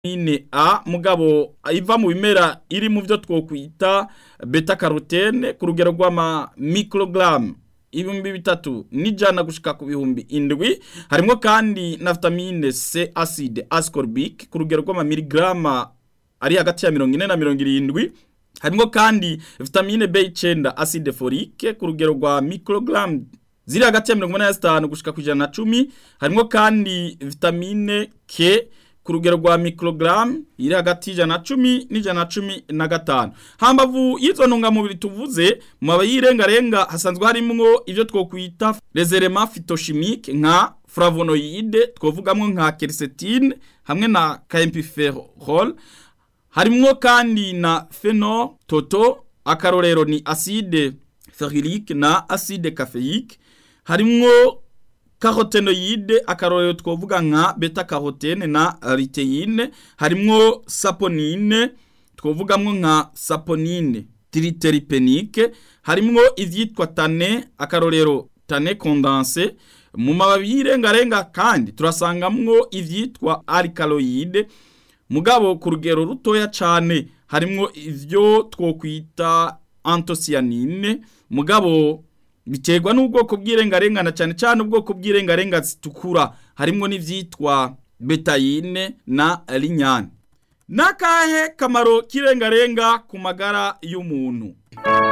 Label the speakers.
Speaker 1: vitamine A mugabo iva mu bimera iri mu byo twokwita beta carotene ku rugero rw'ama microgram ibihumbi bitatu n'ijana gushika ku bihumbi indwi harimwo kandi na vitamine C acide ascorbic ku rugero rw'ama miligrama ari hagati ya mirongo ine na mirongo irindwi harimwo kandi vitamine B9 acide folique ku rugero rwa microgram ziri hagati ya mirongo ine na zitanu gushika ku ijana na cumi harimwo kandi vitamine K ku rugero rwa microgram iri hagati y'ijana na cumi n'ijana na cumi na gatanu hambavu y'izo ntungamubiri tuvuze mu mababi y'irengarenga hasanzwe harimwo ivyo twokwita les éléments phytochimiques nka flavonoïde twovugamwo nka quercétine hamwe na camphophyrol harimwo kandi na phenol toto akarorero ni acide ferulique na acide caféique harimwo carotenoide akarorero twovuga nka beta carotene na luteine harimwo saponine twovugamwo nka saponine triteripenique harimwo ivyitwa tane akarorero tane condense mu mababi y'irengarenga kandi turasangamwo ivyitwa alkaloide mugabo ku rugero rutoya cane harimwo ivyo twokwita antocyanine mugabo biterwa n'ubwoko bw'irengarengana cyane cyane ubwoko bw'irengarenga zitukura harimwo n'ivyitwa betayine na linyane nakahe kamaro k'irengarenga ku magara y'umuntu